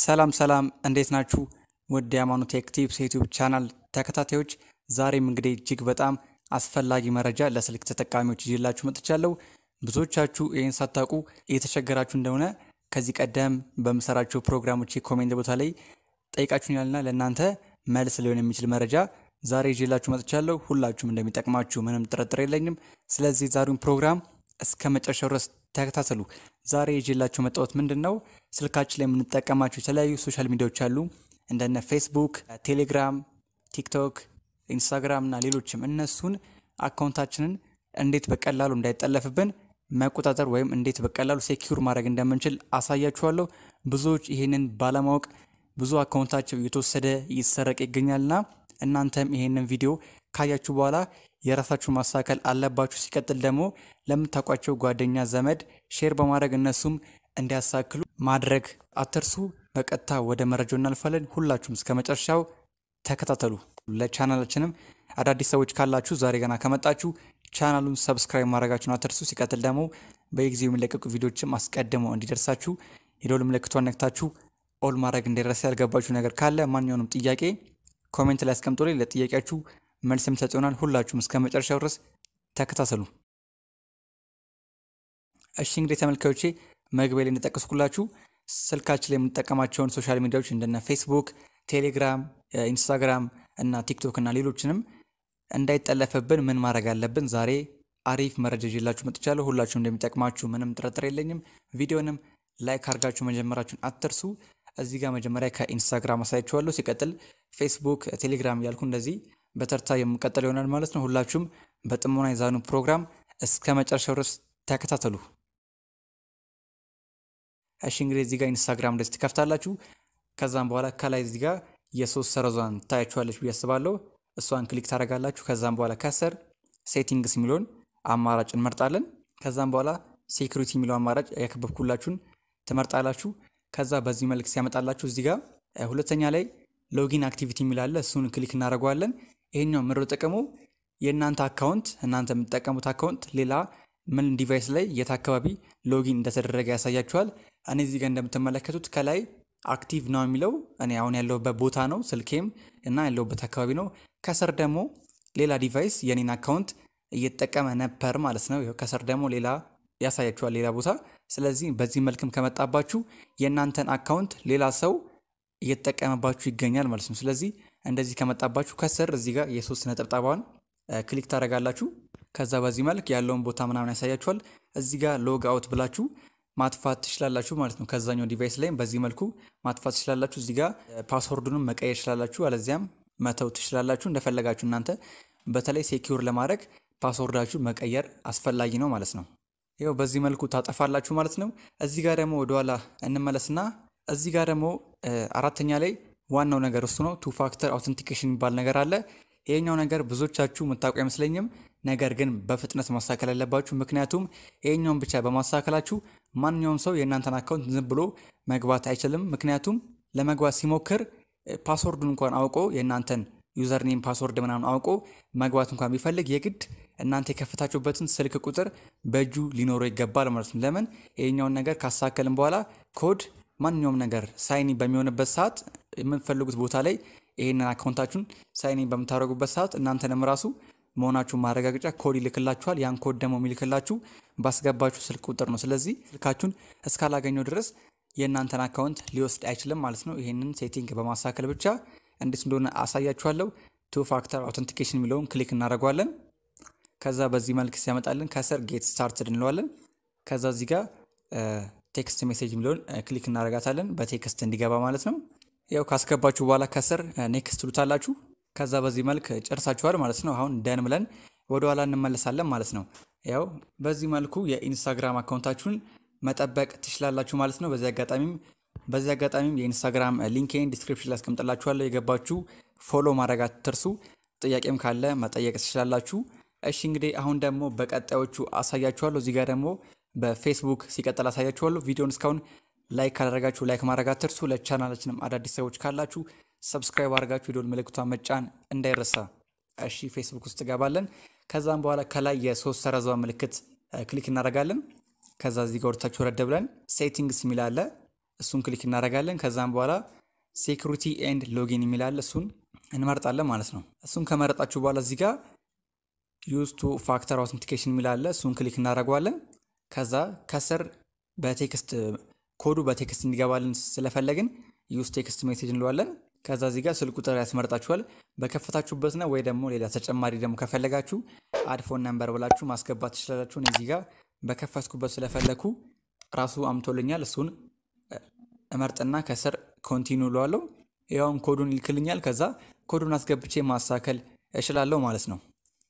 ሰላም ሰላም እንዴት ናችሁ? ውድ የሃይማኖት ቴክ ቲፕስ የዩቲዩብ ቻናል ተከታታዮች ዛሬም እንግዲህ እጅግ በጣም አስፈላጊ መረጃ ለስልክ ተጠቃሚዎች ይዤላችሁ መጥቻለሁ። ብዙዎቻችሁ ይህን ሳታውቁ እየተቸገራችሁ እንደሆነ ከዚህ ቀደም በምሰራቸው ፕሮግራሞች ኮሜንት ቦታ ላይ ጠይቃችሁኛልና ለእናንተ መልስ ሊሆን የሚችል መረጃ ዛሬ ይዤላችሁ መጥቻለሁ። ሁላችሁም እንደሚጠቅማችሁ ምንም ጥርጥር የለኝም። ስለዚህ ዛሬውን ፕሮግራም እስከ መጨረሻው ድረስ ተከታተሉ። ዛሬ ይዤላችሁ መጣሁት ምንድን ነው ስልካችን ላይ የምንጠቀማቸው የተለያዩ ሶሻል ሚዲያዎች አሉ እንደነ ፌስቡክ፣ ቴሌግራም፣ ቲክቶክ፣ ኢንስታግራም እና ሌሎችም እነሱን አካውንታችንን እንዴት በቀላሉ እንዳይጠለፍብን መቆጣጠር ወይም እንዴት በቀላሉ ሴኪዩር ማድረግ እንደምንችል አሳያችኋለሁ። ብዙዎች ይህንን ባለማወቅ ብዙ አካውንታቸው እየተወሰደ እየተሰረቀ ይገኛልና እናንተም ይህንን ቪዲዮ ካያችሁ በኋላ የራሳችሁ ማስተካከል አለባችሁ። ሲቀጥል ደግሞ ለምታውቋቸው ጓደኛ፣ ዘመድ ሼር በማድረግ እነሱም እንዲያሳክሉ ማድረግ አትርሱ። በቀጥታ ወደ መረጃው እናልፋለን። ሁላችሁም እስከ መጨረሻው ተከታተሉ። ለቻናላችንም አዳዲስ ሰዎች ካላችሁ ዛሬ ገና ከመጣችሁ ቻናሉን ሰብስክራይብ ማድረጋችሁን አትርሱ። ሲቀጥል ደግሞ በየጊዜው የሚለቀቁ ቪዲዮችም አስቀድመው እንዲደርሳችሁ የደወል ምልክቷን ነክታችሁ ኦል ማድረግ እንዳይረሳ። ያልገባችሁ ነገር ካለ ማንኛውንም ጥያቄ ኮሜንት ላይ አስቀምጦልኝ ለጥያቄያችሁ መልስ የምሰጥ ይሆናል። ሁላችሁም እስከ መጨረሻው ድረስ ተከታተሉ። እሺ እንግዲህ ተመልካዮቼ መግቢያ ላይ እንደጠቀስኩላችሁ ስልካችን ላይ የምንጠቀማቸውን ሶሻል ሚዲያዎች እንደነ ፌስቡክ፣ ቴሌግራም፣ ኢንስታግራም እና ቲክቶክ እና ሌሎችንም እንዳይጠለፍብን ምን ማድረግ አለብን? ዛሬ አሪፍ መረጃ ይዤላችሁ መጥቻለሁ። ሁላችሁ እንደሚጠቅማችሁ ምንም ጥርጥር የለኝም። ቪዲዮንም ላይክ አድርጋችሁ መጀመራችሁን አትርሱ። እዚህ ጋር መጀመሪያ ከኢንስታግራም አሳያችኋለሁ። ሲቀጥል ፌስቡክ፣ ቴሌግራም እያልኩ እንደዚህ በተርታ የምቀጥል ይሆናል ማለት ነው። ሁላችሁም በጥሞና የዛኑ ፕሮግራም እስከ መጨረሻው ድረስ ተከታተሉ። እሺ እንግዲህ እዚህ ጋር ኢንስታግራም እንደዚህ ትከፍታላችሁ። ከዛም በኋላ ከላይ እዚህ ጋር የሶስት ሰረዟን ታያችኋለች ብዬ አስባለሁ። እሷን ክሊክ ታደርጋላችሁ። ከዛም በኋላ ከስር ሴቲንግስ የሚለውን አማራጭ እንመርጣለን። ከዛም በኋላ ሴኩሪቲ የሚለው አማራጭ ያከበብኩላችሁን ትመርጣላችሁ። ከዛ በዚህ መልክ ሲያመጣላችሁ እዚህ ጋር ሁለተኛ ላይ ሎጊን አክቲቪቲ የሚላለ እሱን ክሊክ እናደርገዋለን። ይሄኛው ምሮ ጥቅሙ የእናንተ አካውንት እናንተ የምትጠቀሙት አካውንት ሌላ ምን ዲቫይስ ላይ የት አካባቢ ሎጊን እንደተደረገ ያሳያችኋል። እኔ እዚህ ጋር እንደምትመለከቱት ከላይ አክቲቭ ነው የሚለው እኔ አሁን ያለሁበት ቦታ ነው ስልኬም እና ያለሁበት አካባቢ ነው። ከስር ደግሞ ሌላ ዲቫይስ የኔን አካውንት እየተጠቀመ ነበር ማለት ነው። ከስር ደግሞ ሌላ ያሳያችኋል ሌላ ቦታ። ስለዚህ በዚህ መልክም ከመጣባችሁ የእናንተን አካውንት ሌላ ሰው እየተጠቀመባችሁ ይገኛል ማለት ነው። ስለዚህ እንደዚህ ከመጣባችሁ ከስር እዚህ ጋር የሶስት ነጠብጣቧን ክሊክ ታደርጋላችሁ። ከዛ በዚህ መልክ ያለውን ቦታ ምናምን ያሳያችኋል። እዚህ ጋር ሎግ አውት ብላችሁ ማጥፋት ትችላላችሁ ማለት ነው። ከዛኛው ዲቫይስ ላይም በዚህ መልኩ ማጥፋት ትችላላችሁ። እዚህ ጋር ፓስወርዱንም መቀየር ትችላላችሁ፣ አለዚያም መተው ትችላላችሁ እንደፈለጋችሁ እናንተ። በተለይ ሴኪውር ለማድረግ ፓስወርዳችሁ መቀየር አስፈላጊ ነው ማለት ነው። ይኸው በዚህ መልኩ ታጠፋላችሁ ማለት ነው። እዚህ ጋር ደግሞ ወደኋላ እንመለስና እዚህ ጋር ደግሞ አራተኛ ላይ ዋናው ነገር እሱ ነው። ቱ ፋክተር አውተንቲኬሽን የሚባል ነገር አለ። ይሄኛው ነገር ብዙዎቻችሁ የምታውቁ አይመስለኝም። ነገር ግን በፍጥነት ማስተካከል ያለባችሁ፣ ምክንያቱም ይሄኛውን ብቻ በማስተካከላችሁ ማንኛውም ሰው የእናንተን አካውንት ዝም ብሎ መግባት አይችልም። ምክንያቱም ለመግባት ሲሞክር ፓስወርዱን እንኳን አውቆ የእናንተን ዩዘርኔም ፓስወርድ ምናምን አውቆ መግባት እንኳን ቢፈልግ የግድ እናንተ የከፈታችሁበትን ስልክ ቁጥር በእጁ ሊኖረው ይገባል ማለት ነው። ለምን ይሄኛውን ነገር ካስተካከልን በኋላ ኮድ ማንኛውም ነገር ሳይኒ በሚሆንበት ሰዓት የምትፈልጉት ቦታ ላይ ይህንን አካውንታችሁን ሳይኒ በምታደርጉበት ሰዓት እናንተንም ራሱ መሆናችሁን ማረጋገጫ ኮድ ይልክላችኋል። ያን ኮድ ደግሞ የሚልክላችሁ ባስገባችሁ ስልክ ቁጥር ነው። ስለዚህ ስልካችሁን እስካላገኘው ድረስ የእናንተን አካውንት ሊወስድ አይችልም ማለት ነው። ይህንን ሴቲንግ በማስተካከል ብቻ እንዴት እንደሆነ አሳያችኋለሁ። ቱ ፋክተር አውተንቲኬሽን የሚለውን ክሊክ እናደርገዋለን። ከዛ በዚህ መልክ ሲያመጣልን ከስር ጌት ስታርትድ እንለዋለን። ከዛ እዚህ ጋር ቴክስት ሜሴጅ የሚለውን ክሊክ እናደርጋታለን በቴክስት እንዲገባ ማለት ነው። ያው ካስገባችሁ በኋላ ከስር ኔክስት ትሉታላችሁ። ከዛ በዚህ መልክ ጨርሳችኋል ማለት ነው። አሁን ደን ብለን ወደኋላ እንመለሳለን ማለት ነው። ያው በዚህ መልኩ የኢንስታግራም አካውንታችሁን መጠበቅ ትችላላችሁ ማለት ነው። በዚህ አጋጣሚም በዚህ አጋጣሚም የኢንስታግራም ሊንኬን ዲስክሪፕሽን ላይ አስቀምጥላችኋለሁ። የገባችሁ ፎሎ ማድረግ አትርሱ። ጥያቄም ካለ መጠየቅ ትችላላችሁ። እሺ እንግዲህ አሁን ደግሞ በቀጣዮቹ አሳያችኋለሁ። እዚህ ጋር ደግሞ በፌስቡክ ሲቀጥል አሳያችኋለሁ። ቪዲዮን እስካሁን ላይክ ካላደረጋችሁ ላይክ ማድረግ አትርሱ። ለቻናላችንም አዳዲስ ሰዎች ካላችሁ ሰብስክራይብ አድርጋችሁ የደወል ምልክቷን መጫን እንዳይረሳ። እሺ ፌስቡክ ውስጥ ገባለን። ከዛም በኋላ ከላይ የሶስት ሰረዟ ምልክት ክሊክ እናደርጋለን። ከዛ እዚህ ጋር ወደታችሁ ረድ ብለን ሴቲንግስ የሚል አለ። እሱን ክሊክ እናደርጋለን። ከዛም በኋላ ሴኩሪቲ ኤንድ ሎጊን የሚላለ እሱን እንመርጣለን ማለት ነው። እሱን ከመረጣችሁ በኋላ እዚህ ጋር ዩዝ ቱ ፋክተር አውተንቲኬሽን የሚላለ እሱን ክሊክ እናደርገዋለን። ከዛ ከስር በቴክስት ኮዱ በቴክስት እንዲገባልን ስለፈለግን ዩዝ ቴክስት ሜሴጅ እንለዋለን። ከዛ እዚህ ጋር ስልክ ቁጥር ያስመርጣችኋል በከፈታችሁበት ነው። ወይ ደግሞ ሌላ ተጨማሪ ደግሞ ከፈለጋችሁ አድፎን ነምበር ብላችሁ ማስገባት ትችላላችሁ። እዚህ ጋር በከፈትኩበት ስለፈለኩ ራሱ አምቶልኛል። እሱን እመርጥና ከስር ኮንቲኒ እለዋለሁ። ያውን ኮዱን ይልክልኛል። ከዛ ኮዱን አስገብቼ ማስተካከል እችላለሁ ማለት ነው።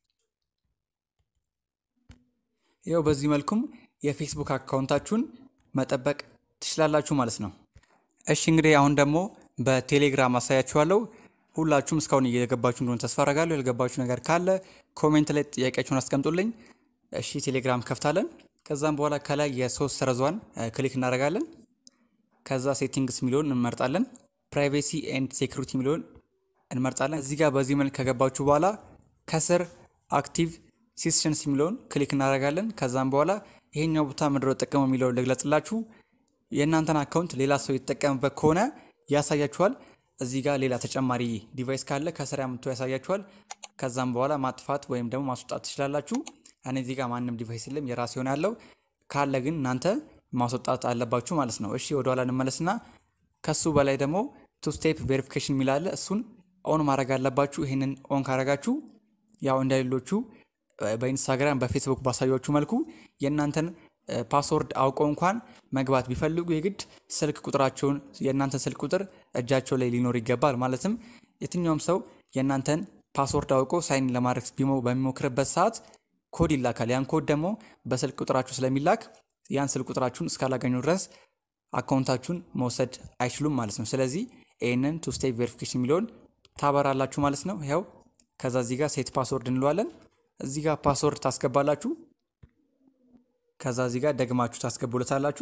ያው በዚህ መልኩም የፌስቡክ አካውንታችሁን መጠበቅ ትችላላችሁ ማለት ነው። እሺ እንግዲህ አሁን ደግሞ በቴሌግራም አሳያችኋለሁ። ሁላችሁም እስካሁን እየገባችሁ እንደሆነ ተስፋ አደርጋለሁ። ያልገባችሁ ነገር ካለ ኮሜንት ላይ ጥያቄያችሁን አስቀምጡልኝ። እሺ ቴሌግራም ከፍታለን። ከዛም በኋላ ከላይ የሶስት ሰረዟን ክሊክ እናደርጋለን። ከዛ ሴቲንግስ የሚለውን እንመርጣለን። ፕራይቬሲ ኤንድ ሴኩሪቲ የሚለውን እንመርጣለን። እዚህ ጋር በዚህ መልክ ከገባችሁ በኋላ ከስር አክቲቭ ሲስሽንስ የሚለውን ክሊክ እናደርጋለን። ከዛም በኋላ ይሄኛው ቦታ ምድረ ጠቀመው የሚለውን ልግለጽላችሁ። የእናንተን አካውንት ሌላ ሰው የተጠቀምበት ከሆነ ያሳያችኋል። እዚህ ጋር ሌላ ተጨማሪ ዲቫይስ ካለ ከስር ያምቶ ያሳያችኋል። ከዛም በኋላ ማጥፋት ወይም ደግሞ ማስወጣት ትችላላችሁ። እኔ እዚህ ጋር ማንም ዲቫይስ የለም የራሴ የሆነ ያለው ካለ ግን እናንተ ማስወጣት አለባችሁ ማለት ነው። እሺ ወደኋላ እንመለስና ከሱ በላይ ደግሞ ቱ ስቴፕ ቬሪፊኬሽን የሚላለ እሱን ኦን ማድረግ አለባችሁ። ይህንን ኦን ካረጋችሁ ያው እንደሌሎቹ በኢንስታግራም በፌስቡክ ባሳያችሁ መልኩ የእናንተን ፓስወርድ አውቀው እንኳን መግባት ቢፈልጉ የግድ ስልክ ቁጥራቸውን የእናንተን ስልክ ቁጥር እጃቸው ላይ ሊኖር ይገባል። ማለትም የትኛውም ሰው የእናንተን ፓስወርድ አውቆ ሳይን ለማድረግ በሚሞክርበት ሰዓት ኮድ ይላካል። ያን ኮድ ደግሞ በስልክ ቁጥራችሁ ስለሚላክ ያን ስልክ ቁጥራችሁን እስካላገኙ ድረስ አካውንታችሁን መውሰድ አይችሉም ማለት ነው። ስለዚህ ይህንን ቱ ስቴፕ ቬሪፊኬሽን የሚለውን ታበራላችሁ ማለት ነው። ያው ከዛ እዚህ ጋር ሴት ፓስወርድ እንለዋለን። እዚህ ጋር ፓስወርድ ታስገባላችሁ። ከዛ እዚህ ጋር ደግማችሁ ታስገቡለታላችሁ።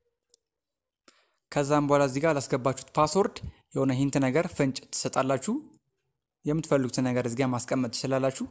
ከዛም በኋላ እዚህ ጋር ላስገባችሁት ፓስወርድ የሆነ ሂንት ነገር ፍንጭ ትሰጣላችሁ። የምትፈልጉትን ነገር እዚህ ጋር ማስቀመጥ ትችላላችሁ።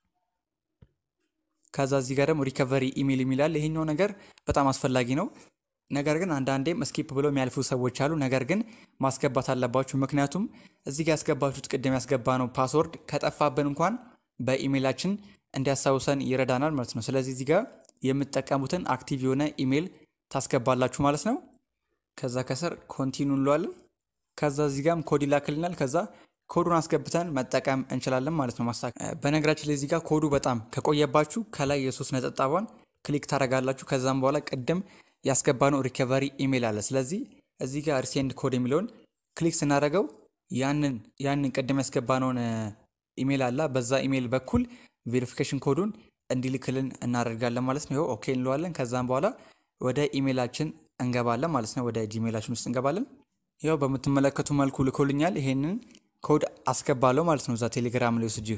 ከዛ እዚህ ጋር ደግሞ ሪከቨሪ ኢሜል የሚላል ይሄኛው ነገር በጣም አስፈላጊ ነው። ነገር ግን አንዳንዴም ስኪፕ ብለው የሚያልፉ ሰዎች አሉ። ነገር ግን ማስገባት አለባችሁ። ምክንያቱም እዚህ ጋር ያስገባችሁት ቅድም ያስገባ ነው ፓስወርድ ከጠፋብን እንኳን በኢሜይላችን እንዲያስታውሰን ይረዳናል ማለት ነው። ስለዚህ እዚህ ጋር የምትጠቀሙትን አክቲቭ የሆነ ኢሜይል ታስገባላችሁ ማለት ነው። ከዛ ከስር ኮንቲኑ እንለዋለን። ከዛ እዚህ ጋርም ኮድ ይላክልናል። ከዛ ኮዱን አስገብተን መጠቀም እንችላለን ማለት ነው። ማስታ በነገራችን ላይ እዚህ ጋር ኮዱ በጣም ከቆየባችሁ ከላይ የሶስት ነጠብጣቧን ክሊክ ታደርጋላችሁ። ከዛም በኋላ ቅድም ያስገባነው ሪከቨሪ ኢሜይል አለ። ስለዚህ እዚህ ጋር ሪሴንድ ኮድ የሚለውን ክሊክ ስናደርገው ያንን ያንን ቅድም ያስገባነውን ኢሜይል አለ በዛ ኢሜይል በኩል ቬሪፊኬሽን ኮዱን እንዲልክልን እናደርጋለን ማለት ነው። ይኸው ኦኬ እንለዋለን። ከዛም በኋላ ወደ ኢሜይላችን እንገባለን ማለት ነው። ወደ ጂሜይላችን ውስጥ እንገባለን። ያው በምትመለከቱ መልኩ ልኮልኛል። ይሄንን ኮድ አስገባለሁ ማለት ነው። እዛ ቴሌግራም ላይ ወስጄ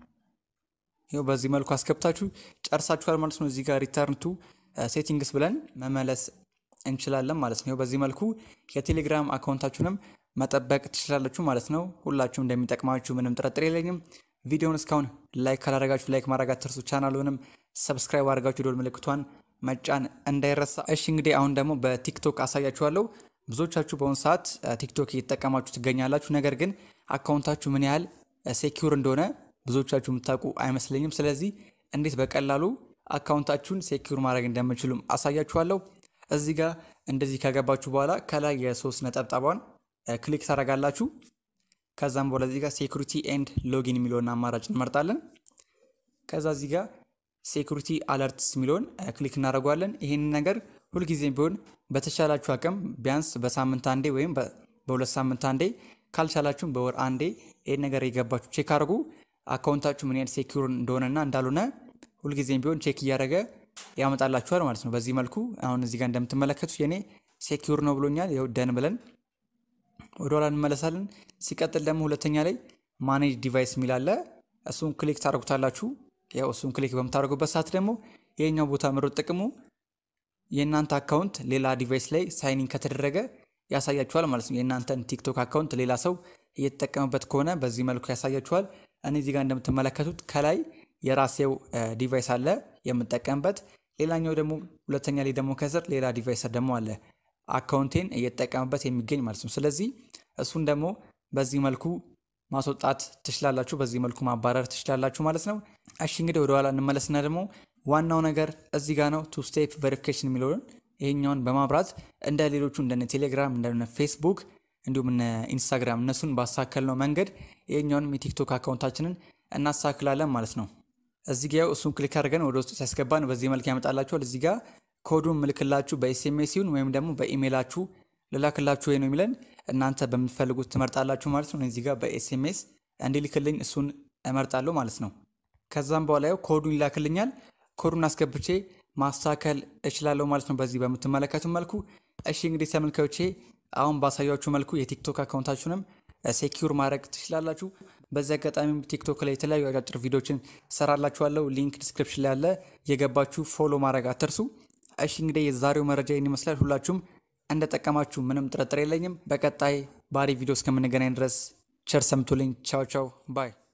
ይኸው በዚህ መልኩ አስገብታችሁ ጨርሳችኋል ማለት ነው። እዚህ ጋር ሪተርን ቱ ሴቲንግስ ብለን መመለስ እንችላለን ማለት ነው። በዚህ መልኩ የቴሌግራም አካውንታችሁንም መጠበቅ ትችላላችሁ ማለት ነው። ሁላችሁም እንደሚጠቅማችሁ ምንም ጥርጥር የለኝም። ቪዲዮውን እስካሁን ላይክ ካላደረጋችሁ ላይክ ማድረግ አትርሱ። ቻናሉንም ሰብስክራይብ አድርጋችሁ ደወል ምልክቷን መጫን እንዳይረሳ። እሺ እንግዲህ አሁን ደግሞ በቲክቶክ አሳያችኋለሁ። ብዙዎቻችሁ በአሁኑ ሰዓት ቲክቶክ እየተጠቀማችሁ ትገኛላችሁ። ነገር ግን አካውንታችሁ ምን ያህል ሴኪውር እንደሆነ ብዙዎቻችሁ የምታውቁ አይመስለኝም። ስለዚህ እንዴት በቀላሉ አካውንታችሁን ሴኪውር ማድረግ እንደምችሉም አሳያችኋለሁ። እዚህ ጋር እንደዚህ ከገባችሁ በኋላ ከላይ የሶስት ነጠብጣቧን ክሊክ ታደርጋላችሁ። ከዛም በኋላ እዚህ ጋር ሴኩሪቲ ኤንድ ሎጊን የሚለውን አማራጭ እንመርጣለን። ከዛ እዚህ ጋር ሴኩሪቲ አለርትስ የሚለውን ክሊክ እናደርጓለን። ይህንን ነገር ሁልጊዜም ቢሆን በተቻላችሁ አቅም ቢያንስ በሳምንት አንዴ ወይም በሁለት ሳምንት አንዴ ካልቻላችሁም በወር አንዴ ይህን ነገር የገባችሁ ቼክ አድርጉ። አካውንታችሁ ምን ያህል ሴኪውር እንደሆነና እንዳልሆነ ሁልጊዜም ቢሆን ቼክ እያደረገ ያመጣላችኋል ማለት ነው። በዚህ መልኩ አሁን እዚህ ጋር እንደምትመለከቱት የኔ ሴኪውር ነው ብሎኛል። ይኸው ደን ብለን ወደኋላ እንመለሳለን። ሲቀጥል ደግሞ ሁለተኛ ላይ ማኔጅ ዲቫይስ የሚል አለ። እሱን ክሊክ ታደርጉታላችሁ። ያው እሱን ክሊክ በምታደርጉበት ሰዓት ደግሞ ይሄኛው ቦታ ምሮጥ ጥቅሙ የእናንተ አካውንት ሌላ ዲቫይስ ላይ ሳይኒን ከተደረገ ያሳያችኋል ማለት ነው። የእናንተን ቲክቶክ አካውንት ሌላ ሰው እየተጠቀመበት ከሆነ በዚህ መልኩ ያሳያችኋል። እኔ እዚህ ጋር እንደምትመለከቱት ከላይ የራሴው ዲቫይስ አለ የምጠቀምበት። ሌላኛው ደግሞ ሁለተኛ ላይ ደግሞ ከስር ሌላ ዲቫይስ ደግሞ አለ አካውንቴን እየተጠቀምበት የሚገኝ ማለት ነው። ስለዚህ እሱን ደግሞ በዚህ መልኩ ማስወጣት ትችላላችሁ፣ በዚህ መልኩ ማባረር ትችላላችሁ ማለት ነው። እሺ እንግዲህ ወደኋላ እንመለስና ደግሞ ዋናው ነገር እዚህ ጋር ነው። ቱ ስቴፕ ቬሪፊኬሽን የሚለውን ይሄኛውን በማብራት እንደ ሌሎቹ እንደነ ቴሌግራም እንደነ ፌስቡክ እንዲሁም እነ ኢንስታግራም እነሱን ባሳከልነው መንገድ ይሄኛውንም የቲክቶክ አካውንታችንን እናሳክላለን ማለት ነው። እዚህ ጋር እሱን ክሊክ አድርገን ወደ ውስጥ ሲያስገባን በዚህ መልክ ያመጣላችኋል። እዚህ ጋር ኮዱን ምልክላችሁ በኤስኤምኤስ ይሁን ወይም ደግሞ በኢሜይላችሁ ልላክላችሁ ወይ ነው የሚለን እናንተ በምትፈልጉት ትመርጣላችሁ ማለት ነው። እዚህ ጋር በኤስኤምኤስ እንዲልክልኝ እሱን እመርጣለሁ ማለት ነው። ከዛም በኋላ ያው ኮዱን ይላክልኛል። ኮዱን አስገብቼ ማስተካከል እችላለሁ ማለት ነው በዚህ በምትመለከቱ መልኩ። እሺ እንግዲህ ተመልካዮቼ አሁን ባሳያችሁ መልኩ የቲክቶክ አካውንታችሁንም ሴኪዩር ማድረግ ትችላላችሁ። በዚህ አጋጣሚ ቲክቶክ ላይ የተለያዩ አጫጭር ቪዲዮችን ሰራላችኋለሁ። ሊንክ ዲስክሪፕሽን ላይ ያለ የገባችሁ ፎሎ ማድረግ አትርሱ። እሺ እንግዲህ የዛሬው መረጃ ይህን ይመስላል። ሁላችሁም እንደጠቀማችሁ ምንም ጥርጥር የለኝም። በቀጣይ ባሪ ቪዲዮ እስከምንገናኝ ድረስ ቸር ሰምቱልኝ። ቻው ቻው ባይ